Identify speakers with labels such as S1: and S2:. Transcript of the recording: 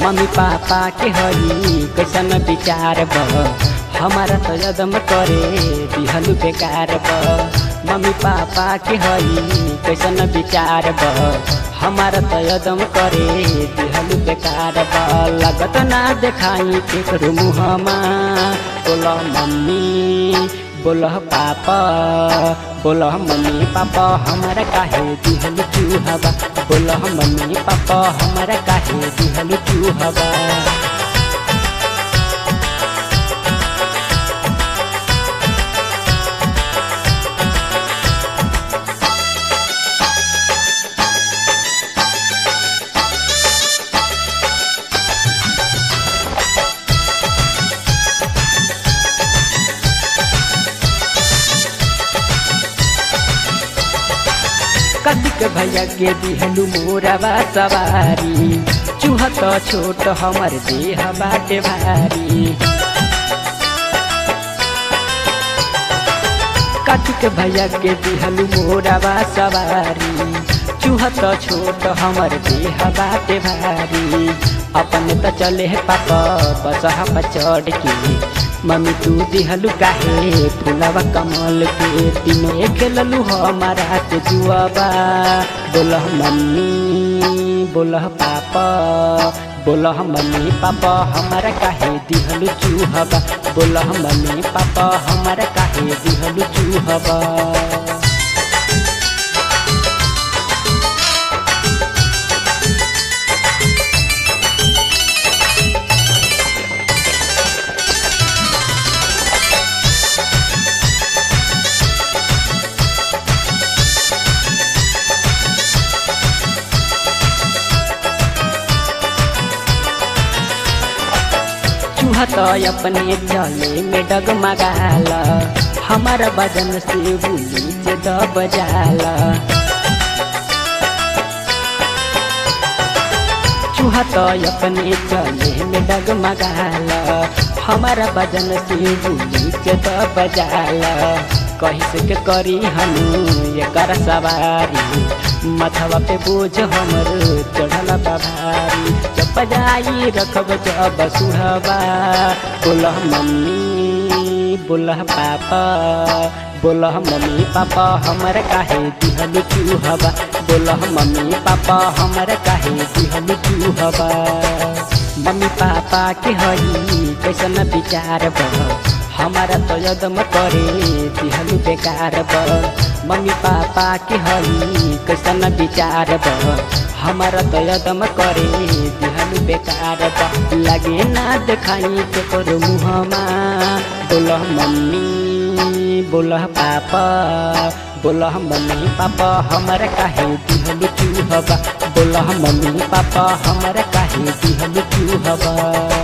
S1: mummy papa के हई कैसन विचार ब हमारा तो यदम करे दिहलु बेकार ब मम्मी पापा के हई कैसन विचार ब हमारा तो यदम करे दिहलु बेकार ब लगत ना देखाई केकरो मुहमा बोल मम्मी बोल पापा बोल मम्मी पापा हमारा काहे दिहलु चूहबा बोल मम्मी पापा हमारा काहे दिहलु चूहबा कतिक भैया के दिहलु मोरवा सवारी चूहा तो छोट हमर देह बाटे भारी कतिक भैया के दिहलु मोरवा सवारी चूहा तो छोट हमर देह बाटे भारी अपन त चले है पापा बसहा पर चढ़ के मम्मी तू दिहलु काहे फुलवा कमल के तीनों खेललु हमारा से जुआबा बोलह मम्मी बोलह पापा बोलह मम्मी पापा हमारा काहे दिहलु चूहबा बोलह मम्मी पापा हमारा काहे दिहलु चूहबा चूहा तो अपने चले में डगमगाला हमारा बदन से बुली से दब जाला चूहा तो अपने चले में डगमगाला हमारा बदन से बुली से दब जाला कहीं से के करी हम ये कर सवारी मथवा पे बोझ हमर चढ़ल बा भारी जब बजाई रखब जब सुहबा बोलह मम्मी बोलह पापा बोलह मम्मी पापा हमर काहे दिहलु चूहबा बोलह मम्मी पापा हमर काहे दिहलु चूहबा मम्मी पापा के हई कैसन विचार बा हमारा तो यदम करे दिहलु बेकार ब मम्मी पापा के हई कैसन विचार ब हमारा तो यदम करे दिहलु बेकार ब लगे ना देखाई के करो मुहमा बोलह मम्मी बोलह पापा बोलह मम्मी पापा हमारा काहे दिहलु चूहबा बोलह मम्मी पापा हमारा काहे दिहलु चूहबा